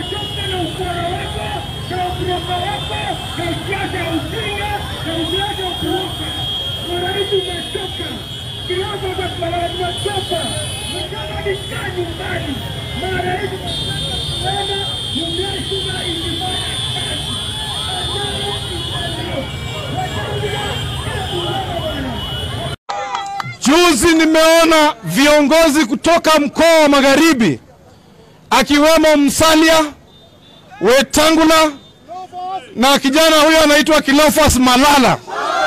tumechoka na ukora wako na ukuroka wako na usiasa ya ujinga na usiasa ya kuruka. Marais umechoka, kilabu za kulala tumechoka, mkama nikaa nyumbani. Marais wana mumeshuka ikifanya kazi. Amara isalio. Watanzania, hebu wewe bwana. Juzi nimeona viongozi kutoka mkoa wa Magharibi akiwemo Msalia, Wetangula na kijana huyo anaitwa Kilofas Malala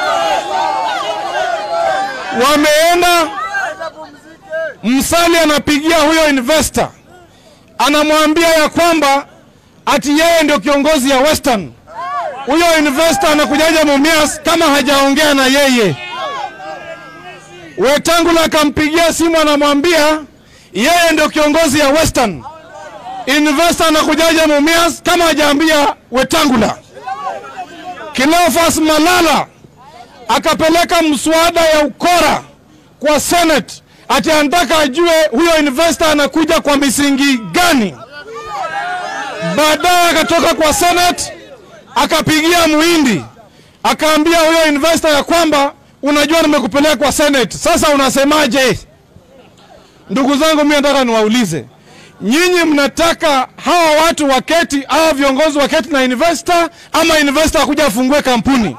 wameenda. Msalia anapigia huyo investor, anamwambia ya kwamba ati yeye ndio kiongozi ya Western. Huyo investor anakujaja Mumias kama hajaongea na yeye. Wetangula akampigia simu anamwambia yeye ndio kiongozi ya Western. Investor anakujaja Mumias kama hajaambia Wetangula. Cleophas Malala akapeleka mswada ya ukora kwa Senate ati anataka ajue huyo investor anakuja kwa misingi gani. Baadaye akatoka kwa Senate akapigia Muhindi akaambia huyo investor ya kwamba unajua nimekupeleka kwa Senate, sasa unasemaje? Ndugu zangu, mimi nataka niwaulize nyinyi, mnataka hawa watu waketi, hawa viongozi waketi na investor, ama investor akuja afungue kampuni?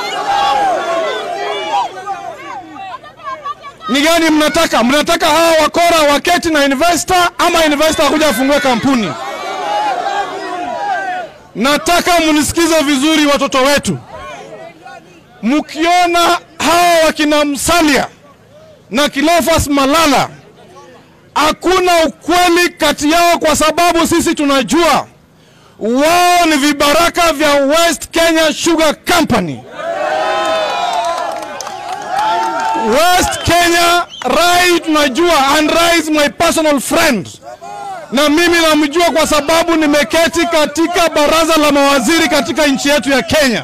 Ni gani mnataka? Mnataka hawa wakora waketi na investor, ama investor akuja afungue kampuni? Nataka mnisikize vizuri, watoto wetu mkiona hawa wakina Msalia na Cleophas Malala, hakuna ukweli kati yao, kwa sababu sisi tunajua wao ni vibaraka vya West Kenya Sugar Company. West Kenya Rai tunajua, and Rai is my personal friend, na mimi namjua kwa sababu nimeketi katika baraza la mawaziri katika nchi yetu ya Kenya.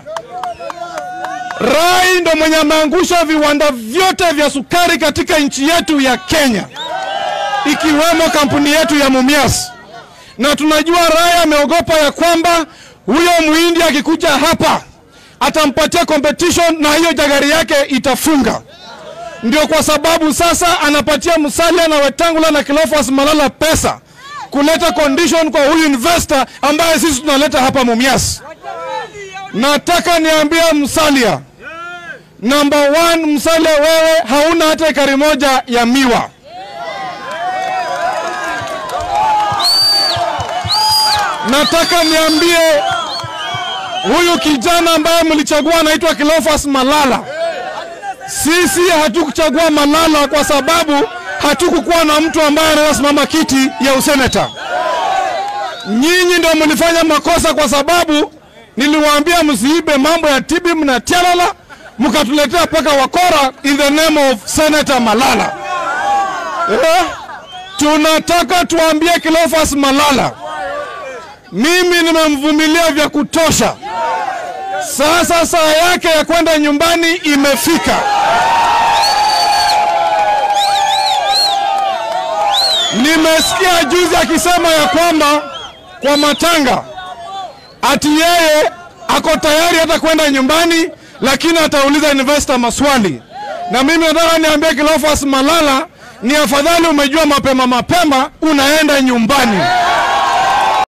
Rai ndo mwenye ameangusha viwanda vyote vya sukari katika nchi yetu ya Kenya, ikiwemo kampuni yetu ya Mumias, na tunajua Rai ameogopa ya kwamba huyo muhindi akikuja hapa atampatia competition na hiyo jagari yake itafunga. Ndio kwa sababu sasa anapatia Musalia na Wetangula na Cleophas Malala pesa kuleta condition kwa huyu investor ambaye sisi tunaleta hapa Mumias. Nataka niambie Musalia, number one, Musalia wewe hauna hata ekari moja ya miwa. Nataka niambie huyu kijana ambaye mlichagua anaitwa Cleophas Malala. Sisi hatukuchagua Malala kwa sababu hatukukuwa na mtu ambaye anaweza simama kiti ya useneta. Nyinyi ndio mlifanya makosa kwa sababu niliwaambia msiibe mambo ya Tibim na Tialala, mkatuletea mpaka wakora in the name of Senator Malala. Eh? Tunataka tuambie Cleophas Malala, mimi nimemvumilia vya kutosha. Sasa saa yake ya kwenda nyumbani imefika. Nimesikia juzi akisema ya kwamba kwa matanga ati yeye ako tayari hata kwenda nyumbani, lakini atauliza investor maswali. Na mimi nataka niambie Cleophas Malala, ni afadhali umejua mapema mapema, unaenda nyumbani.